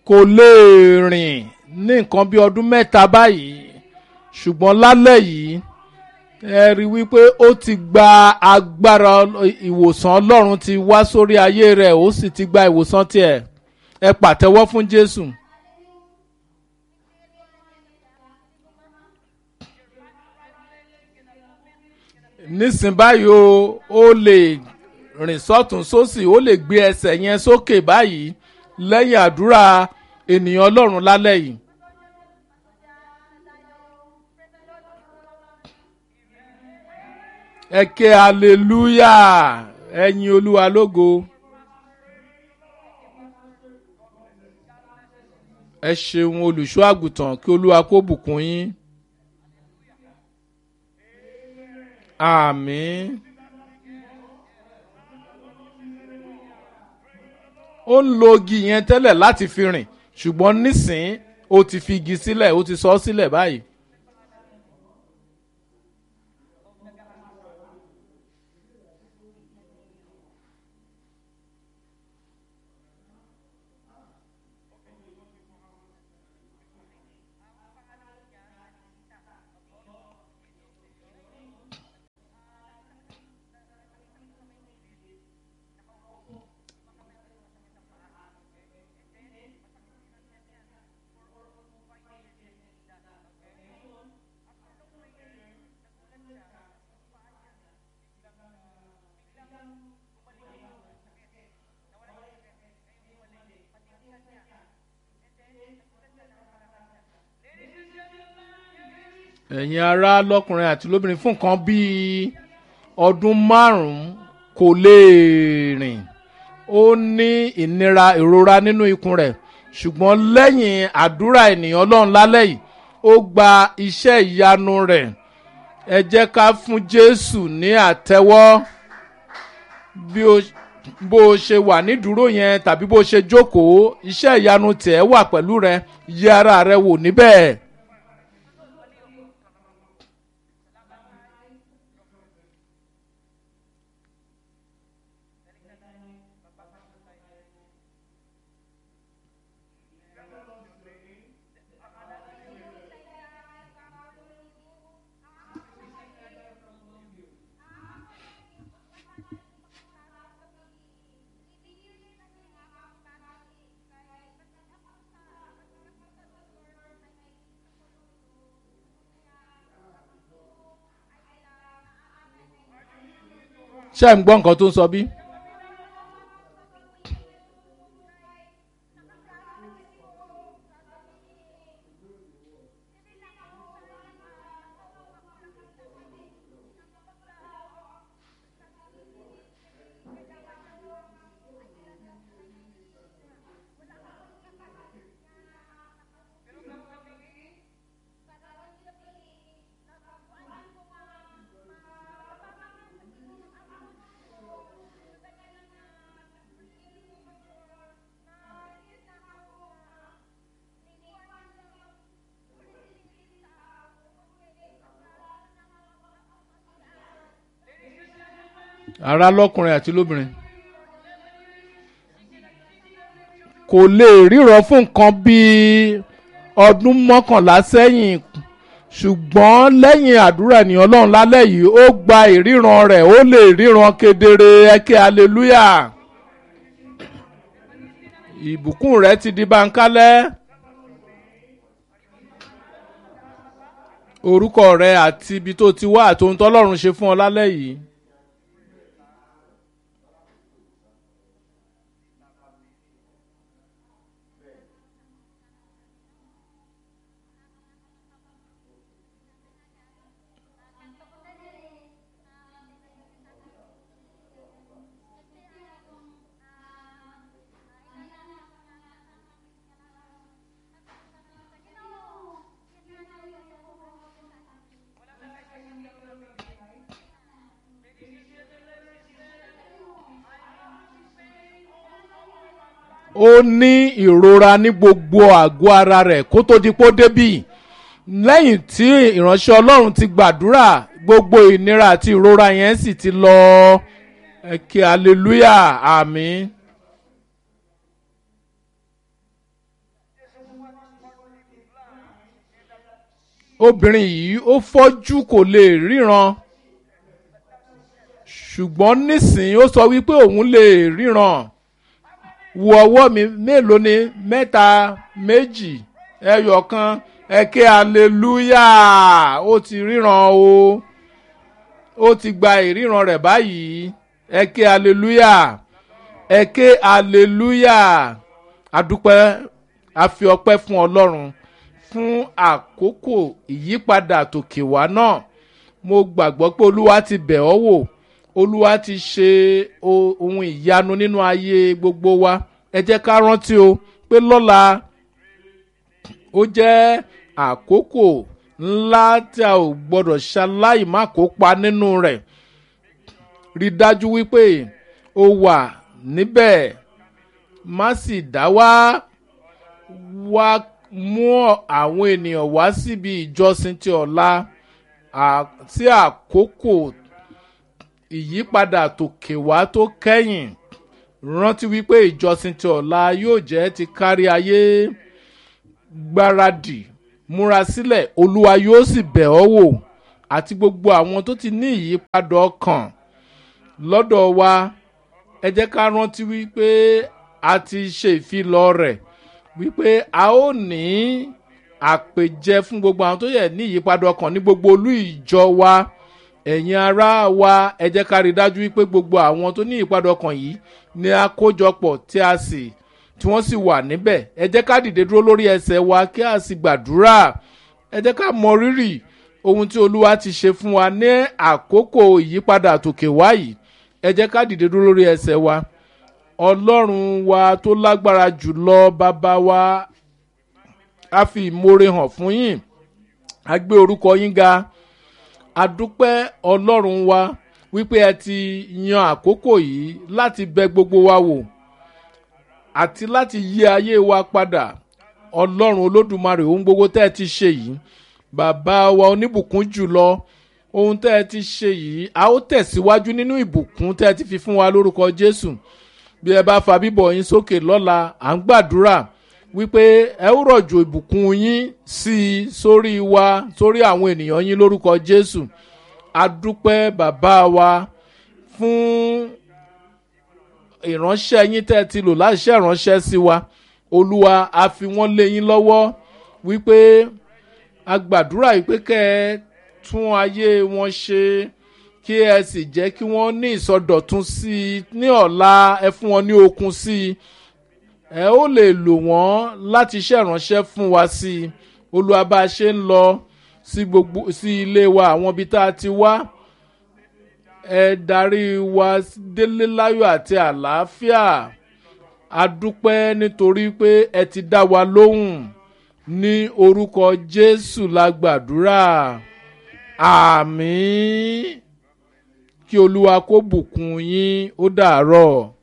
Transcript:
kò lè rìn ní nǹkan bí ọdún mẹ́ta báyìí ṣùgbọ́n lálẹ́ yìí ẹ rí i wípé ó ti gba agbára ìwòsàn ọlọ́run ti wá sórí ayé rẹ̀ ó sì ti gba ìwòsàn tiẹ̀ ẹ pàtẹ́wọ́ fún jésù. nísìn báyìí o ó lè rìn sọ́tún sósì ó lè gbé ẹsẹ̀ yẹn sókè báyìí lẹ́yìn àdúrà ènìyàn ọlọ́run lálẹ́ yìí. ẹ ké hallelujah ẹyin olúwa lógo. ẹ ṣeun olùṣọ́ àgùntàn kí olúwa kó bùkún yín. àmín. ó ń lo igi yẹn tẹ́lẹ̀ láti fi rìn ṣùgbọ́n nísìn ó ti fi igi sílẹ̀ ó ti sọ ọ́ sílẹ̀ báyìí. ẹ̀yin ará lọ́kùnrin àti lóbìnrin fún nǹkan bíi ọdún márùn-ún kò lè rìn ó ní ìnira ìrora nínú ikùn rẹ̀ ṣùgbọ́n lẹ́yìn àdúrà ènìyàn ọlọ́run lálẹ́ yìí ó gba iṣẹ́ ìyanu rẹ̀ ẹ jẹ́ ká fún jésù ní àtẹ́wọ́ bí o bó o ṣe wà nídúró yẹn tàbí bó o ṣe jókòó iṣẹ́ ìyanu tẹ̀ wà pẹ̀lú rẹ yẹ ara rẹ wò níbẹ̀. ṣé ẹ̀ ń gbọ́ nǹkan tó ń sọ bí? ara lọkùnrin àti lóbìnrin kò lè ríran fún nǹkan bíi ọdún mọ́kànlá sẹ́yìn ṣùgbọ́n lẹ́yìn àdúrà ènìyàn ọlọ́run lálẹ́ yìí ó gba ìríran rẹ̀ ó lè ríran kedere ẹkẹ́ aleluya ìbùkún rẹ̀ ti di báńkálẹ́ orúkọ rẹ̀ àti ibi tó ti wá àti ohun tọ́lọ́run ṣe fún ọ lálẹ́ yìí. ó ní ìrora ní gbogbo àgọ́ ara rẹ̀ kó tó di pó débì lẹ́yìn tí ìránṣẹ́ ọlọ́run ti gbàdúrà gbogbo ìnira àti ìrora yẹn sì ti lọ ẹ̀kẹ́ hallelujah àmín. obìnrin yìí ó fọ́jú kò lè ríran ṣùgbọ́n nísìnyí ó sọ wípé òun lè ríran wo ọwọ́ mi mélòó ni mẹ́ta méjì ẹyọ kan ẹ̀kẹ́ aleluya ó ti ríran o ó ti gba ìríran rẹ̀ báyìí ẹ̀kẹ́ aleluya ẹ̀kẹ́ aleluya adúpẹ́ àfi ọpẹ́ fún ọlọ́run fún àkókò ìyípadà tòkè wá náà mo gbàgbọ́ pé olúwa ti bẹ̀ ọ́ wò olúwa ti ṣe ohun ìyanu nínú ayé gbogbo wa ẹ jẹ́ ká rántí o pé lọ́la ó jẹ́ àkókò ńlá tí a ò gbọ́dọ̀ ṣaláì má kópa nínú rẹ̀ rí dájú wípé o wà níbẹ̀ má sì dá wá wá mú àwọn ènìyàn wá síbi ìjọsìn ti ọ̀la sí àkókò ìyípadà tòkè wá tó kẹ́yìn rántí wípé ìjọsìn ti ọ̀la yóò jẹ́ ti kárí ayé gbáradì múra sílẹ̀ olúwa yóò sì bẹ̀ ọ́ wò àti gbogbo àwọn tó ti ní ìyípadà ọkàn lọ́dọ̀ wa ẹ jẹ́ ká rántí wípé a ti ṣe ìfilọ̀ rẹ̀ wípé a ó ní àpèjẹ fún gbogbo àwọn tó yẹ ní ìyípadà ọkàn ní gbogbo olú ìjọ wa ẹ̀yin ará wa ẹ jẹ́ ká rí dájú wípé gbogbo àwọn tó ní ìyípadà ọkàn yìí ní àkójọpọ̀ tí a sì tí wọ́n sì wà níbẹ̀ ẹ jẹ́ ká dìde dúró lórí ẹsẹ̀ wa kí a sì gbàdúrà ẹ jẹ́ ká mọ rírì ohun tí olúwa ti ṣe fún wa ní àkókò ìyípadà tòkè wá yìí ẹ jẹ́ ká dìde dúró lórí ẹsẹ̀ wa ọlọ́run wa tó lágbára jùlọ bàbá wa a fi ìmoore hàn fún yín a gbé orúkọ yín ga a dúpẹ́ ọlọ́run wa wípé ẹ ti yan àkókò yìí láti bẹ gbogbo wa wò àti láti yí ayé wa padà ọlọ́run olódùmarè ohun gbogbo tẹ́ ẹ ti ṣe yìí bàbá wa oníbùkún jùlọ ohun tẹ́ ẹ ti ṣe yìí a ó tẹ̀síwájú nínú ìbùkún tẹ́ ẹ ti fi fún wa lórúkọ jésù bí ẹ bá fa bíbọ̀ yín sókè lọ́la à ń gbàdúrà wípé ẹ ó rọ̀jò ìbùkún yín sí i sórí wa sórí àwọn ènìyàn yín lórúkọ jésù adúpẹ́ bàbá wa fún ìránṣẹ́ yín tẹ́ ẹ ti lò láti ṣe ìránṣẹ́ sí wa olúwa a fi wọ́n lé yín lọ́wọ́ wípé a gbàdúrà wípé kẹ́ ẹ tún ayé wọn ṣe kí ẹ sì jẹ́ kí wọ́n ní ìsọdọ̀tun sí i ní ọ̀la ẹ fún wọn ní okun sí i ẹ ó lè lò wọ́n láti ṣe ìránṣẹ́ fún wa sí i olúwa bá a ṣe ń lọ sí gbogbo sí ilé wa àwọn ibi tá a ti wá ẹ darí wa délé láyọ̀ àti àlàáfíà a dúpẹ́ nítorí pé ẹ ti dá wa lóhùn ní orúkọ jésù la gbàdúrà àmì kí olúwa kó bùkún yín ó dàárọ̀.